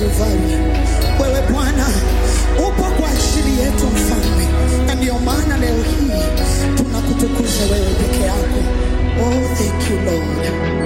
Kalvari. Wewe Bwana upo kwa ajili yetu mfalme, na ndiyo maana leo hii tunakutukuza wewe peke yako. Oh, thank you Lord.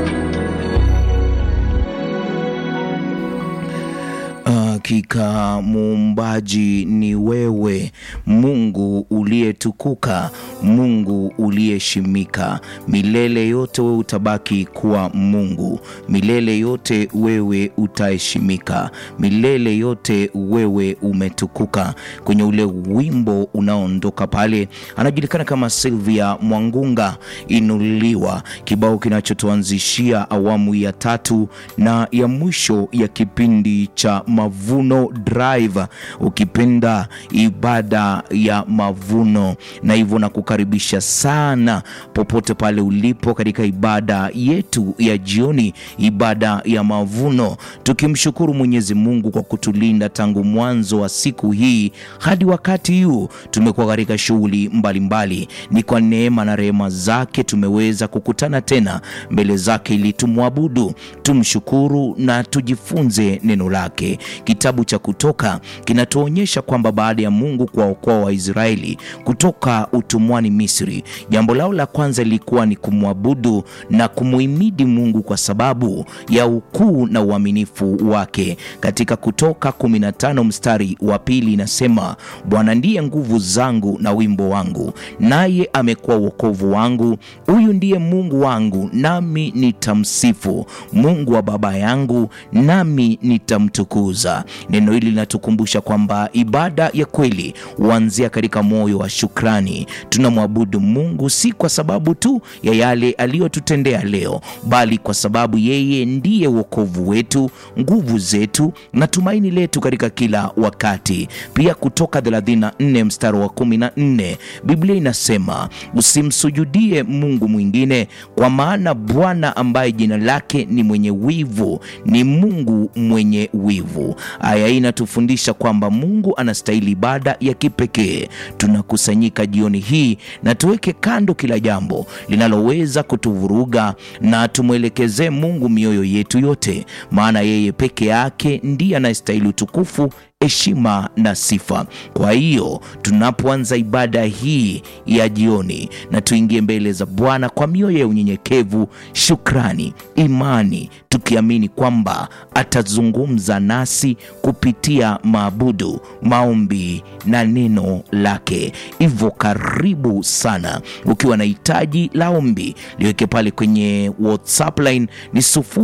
Hakika muumbaji ni wewe, Mungu uliyetukuka, Mungu uliyeshimika. Milele yote wewe utabaki kuwa Mungu, milele yote wewe utaheshimika, milele yote wewe umetukuka. Kwenye ule wimbo unaoondoka pale, anajulikana kama Sylvia Mwangunga, Inuliwa, kibao kinachotuanzishia awamu ya tatu na ya mwisho ya kipindi cha Mavuno Drive, ukipenda ibada ya mavuno. Na hivyo nakukaribisha sana popote pale ulipo katika ibada yetu ya jioni, ibada ya mavuno, tukimshukuru Mwenyezi Mungu kwa kutulinda tangu mwanzo wa siku hii hadi wakati huu. Tumekuwa katika shughuli mbalimbali, ni kwa neema na rehema zake tumeweza kukutana tena mbele zake ili tumwabudu, tumshukuru na tujifunze neno lake. Kitabu cha Kutoka kinatuonyesha kwamba baada ya Mungu kuwaokoa Waisraeli kutoka utumwani Misri, jambo lao la kwanza lilikuwa ni kumwabudu na kumuhimidi Mungu kwa sababu ya ukuu na uaminifu wake. Katika Kutoka 15 mstari wa pili inasema, Bwana ndiye nguvu zangu na wimbo wangu, naye amekuwa wokovu wangu. Huyu ndiye Mungu wangu, nami nitamsifu, Mungu wa baba yangu, nami nitamtukuza. Neno hili linatukumbusha kwamba ibada ya kweli huanzia katika moyo wa shukrani. Tunamwabudu Mungu si kwa sababu tu ya yale aliyotutendea leo, bali kwa sababu yeye ndiye wokovu wetu, nguvu zetu na tumaini letu katika kila wakati. Pia Kutoka 34 mstari wa 14 Biblia inasema usimsujudie Mungu mwingine, kwa maana Bwana ambaye jina lake ni mwenye wivu ni Mungu mwenye wivu. Aya hii inatufundisha kwamba Mungu anastahili ibada ya kipekee. Tunakusanyika jioni hii na tuweke kando kila jambo linaloweza kutuvuruga na tumwelekezee Mungu mioyo yetu yote, maana yeye peke yake ndiye anayestahili utukufu heshima na sifa. Kwa hiyo tunapoanza ibada hii ya jioni, na tuingie mbele za Bwana kwa mioyo ya unyenyekevu, shukrani, imani, tukiamini kwamba atazungumza nasi kupitia maabudu, maombi na neno lake. Hivyo karibu sana. Ukiwa na hitaji la ombi, liweke pale kwenye WhatsApp line ni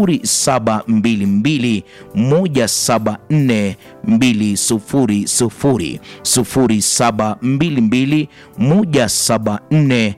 0722 174 200 0722 174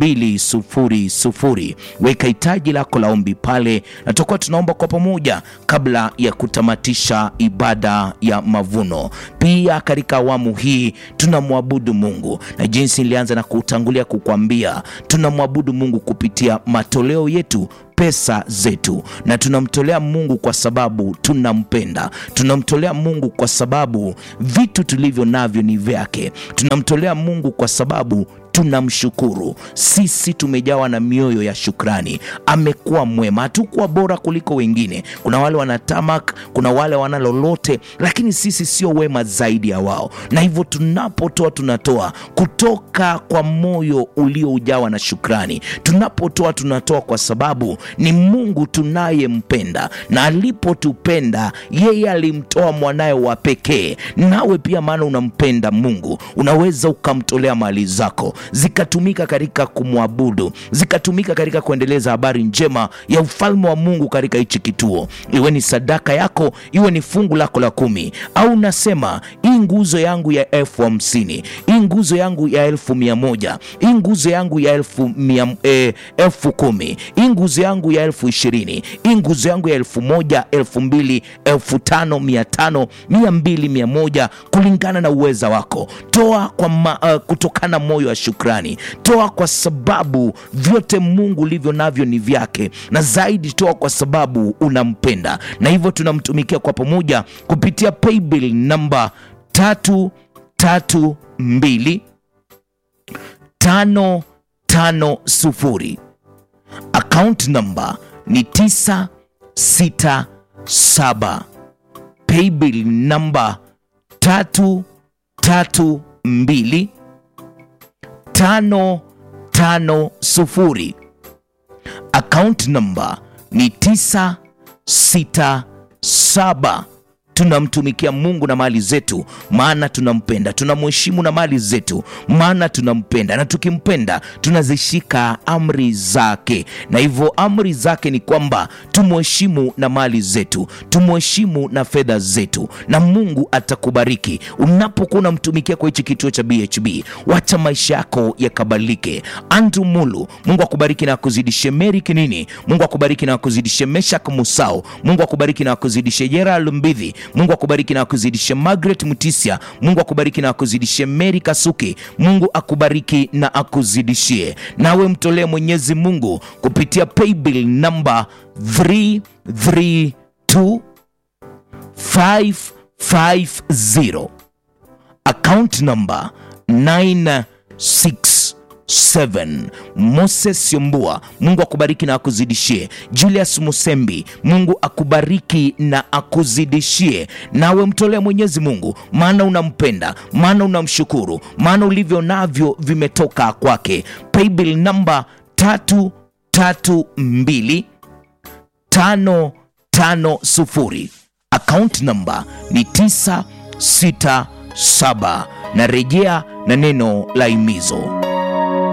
200. Weka hitaji lako la ombi pale, na tutakuwa tunaomba kwa pamoja kabla ya kutamatisha ibada ya mavuno. Pia katika awamu hii tunamwabudu Mungu, na jinsi nilianza na kutangulia kukwambia, tunamwabudu Mungu kupitia matoleo yetu pesa zetu, na tunamtolea Mungu kwa sababu tunampenda. Tunamtolea Mungu kwa sababu vitu tulivyo navyo ni vyake. Tunamtolea Mungu kwa sababu tunamshukuru. Sisi tumejawa na mioyo ya shukrani. Amekuwa mwema, hatukuwa bora kuliko wengine. Kuna wale wanatamak, kuna wale wana lolote, lakini sisi sio wema zaidi ya wao, na hivyo tunapotoa, tunatoa kutoka kwa moyo ulioujawa na shukrani. Tunapotoa, tunatoa kwa sababu ni Mungu tunayempenda, na alipotupenda yeye alimtoa mwanaye wa pekee. Nawe pia, maana unampenda Mungu, unaweza ukamtolea mali zako zikatumika katika kumwabudu, zikatumika katika kuendeleza habari njema ya ufalme wa Mungu katika hichi kituo, iwe ni sadaka yako, iwe ni fungu lako la kumi, au unasema hii nguzo yangu ya elfu hamsini hii nguzo yangu ya elfu mia moja hii nguzo yangu ya elfu mia, eh, elfu kumi hii nguzo yangu ya elfu ishirini hii nguzo yangu ya elfu moja elfu mbili elfu tano mia tano mia mbili mia moja kulingana na uweza wako. Toa kwa ma, uh, kutokana moyo wa shukrani. Toa kwa sababu vyote Mungu ulivyo navyo ni vyake, na zaidi toa kwa sababu unampenda, na hivyo tunamtumikia kwa pamoja kupitia paybill namba tatu tatu mbili tano tano sufuri account namba ni tisa sita saba paybill namba tatu tatu mbili tano tano sufuri account number ni tisa sita saba tunamtumikia mungu na mali zetu maana tunampenda tunamheshimu na mali zetu maana tunampenda na tukimpenda tunazishika amri zake na hivyo amri zake ni kwamba tumheshimu na mali zetu tumheshimu na fedha zetu na mungu atakubariki unapokuwa unamtumikia kwa hichi kituo cha bhb wacha maisha yako yakabalike andrew mulu mungu akubariki na akuzidishe meri kinini mungu akubariki na akuzidishe meshak musao mungu akubariki na akuzidishe gerald mbidhi mungu akubariki na akuzidishe margaret mutisia mungu akubariki na akuzidishe meri kasuki mungu akubariki na akuzidishie nawe mtolee mwenyezi mungu kupitia paybill namba 332 550 account number 967 moses yombua mungu akubariki na akuzidishie julius musembi mungu akubariki na akuzidishie nawe mtolee mwenyezi mungu maana unampenda maana unamshukuru maana ulivyo navyo vimetoka kwake paybill namba tatu tatu mbili tano tano sufuri account number ni 967 na rejea na neno la imizo